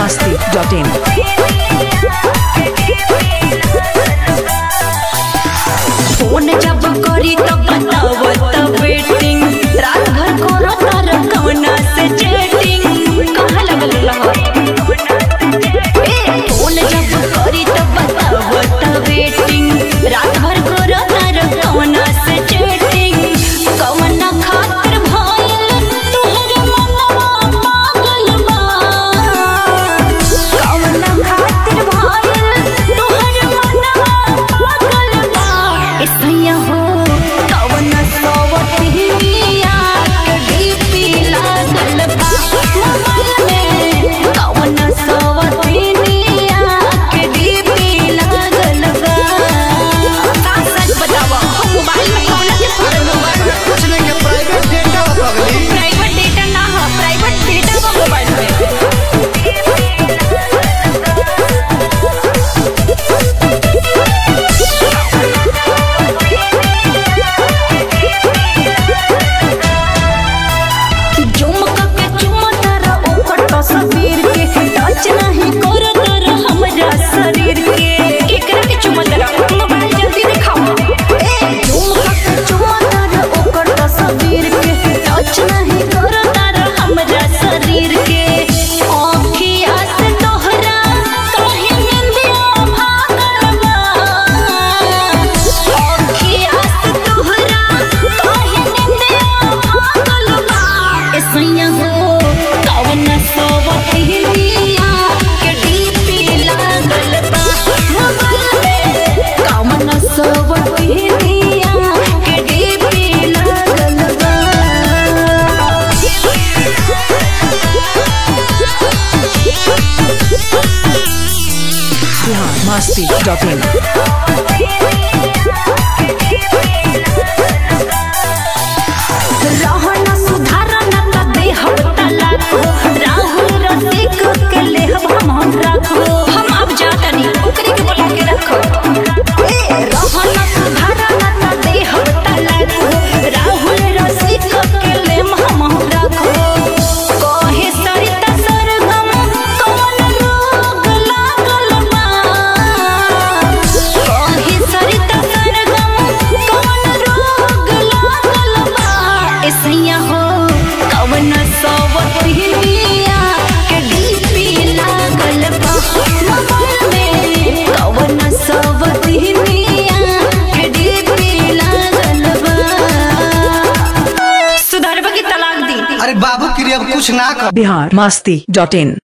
biharmasti.in phone जब करी तब बताव तब वेटिंग रात भर करो तार कवना से चैटिंग कहाँ लगल रहा ए, फोन जब करी तब बताव तब वेटिंग रात भर करो तार कवना से चैटिंग कवना खातिर भइल तोहर मनवा पागल बा कवना खातिर भइल तोहर मनवा पागल बा ऐसैया हो कवना सवतिया के डीपी लागल बा मोबाइल में कवना सवतिया के डीपी लागल बा का सच बतावा हम मोबाइल में कवना के फोटो मोबाइल कुछ नहीं है प्राइवेट डेटा पगली प्राइवेट डेटा ना हो प्राइवेट डेटा बा मोबाइल में झुमका के चुमा तारा ओकर तस्वीर के टच नहीं करो तारा हमरा शरीर के एकरा के चुमा तारा मोबाइल जल्दी दिखाओ ए झुमका के चुमा तारा ओकर तस्वीर के टच नहीं करो तारा हमरा शरीर के आँखिया से तोहरा काहे निंदिया भागल बा आँखिया से तोहरा काहे निंदिया भागल बा ऐसैया हो कवन सवतिया के डीपी लागल बा मोबाइल में कवन सवतिया के डीपी लागल बा biharmasti.in रहना सुधारना त देहब तलाक हो राहुल रसिक के लेहब हम हम रखो हम अब जातनी ओकरे के बोला के रखो ए रहना सुधारना त देहब तलाक हो राहुल रसिक के लेम हम हम रखो कहे सरिता सरगम कौन रोग लागल बा कहे सरिता सरगम कौन रोग लागल बा ऐसैया हो कवन सवतिया के डीपी लागल बा मोबाइल में कवन सवतिया के डीपी लागल बा सुधारबा की तलाक दी अरे बाबू के लिए अब कुछ ना कर biharmasti.in